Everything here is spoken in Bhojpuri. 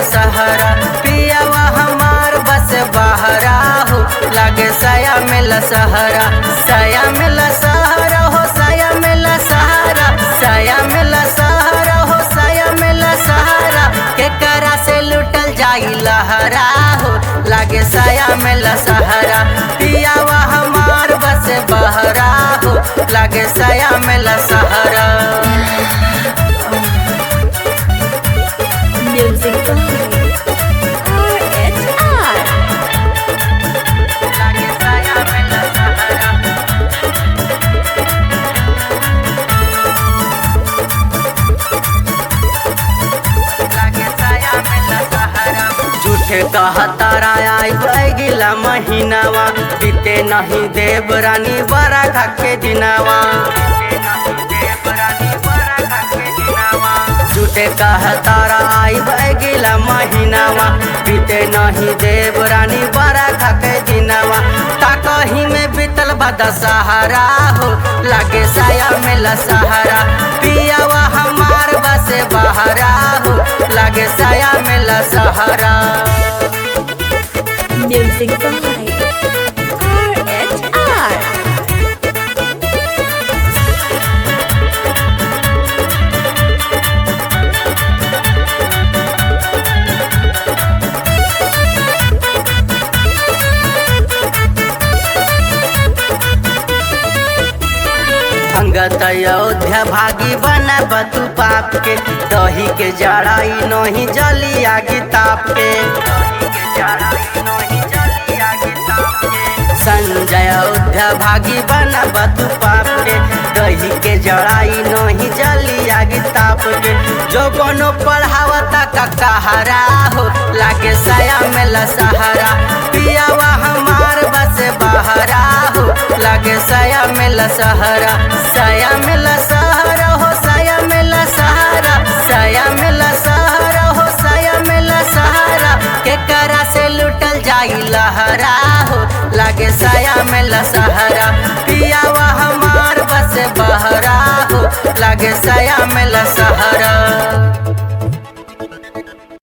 सहरा पियावा हमार बस बहरा हो लागे साया मिला सहरा साया मिला सहरा हो साया मिला सहारा साया मिला सहरा हो साया मिला सहारा के करा से लुटल जाई लहरा हो लागे साया मिला सहारा पियावा हमार बस बहरा हो लागे साया मिला सहारा Music by RHR. लागे साया मिला सहारा लागे साया मिला सहारा झूठे कहता आई गिला महीनावा बीते नहीं देव रानी बड़ा खाके दिनावा झूठे कहता आई गिला महीनावा बीते नहीं देव रानी बड़ा खाके दिनावा ताकही में बीतल बदा सहारा हो लागे साया मिला सहारा पियावा हमार बसे बहरा हो लागे साया मिला सहारा Music by RHR. अंगत अयोध्या भागी बना बतू पाप के दही के जड़ाई नहीं जली आगे ताप के संजय अयोध्या भागी बना बतू पाप के दही के जड़ाई नहीं जली आगे ताप के जो बनो पढ़ावता का कहारा हो लागे साया मेला सहारा पियावा हमार बस बहरा हो लागे साया मेला सहारा साया मेला सहारा हो साया मेला सहारा साया मेला सहारा हो साया मेला सहारा के करा से लुटल जाई लहरा हो लागे साया मेला सहारा पियावा हमार बस बहरा हो लागे साया मेला सहारा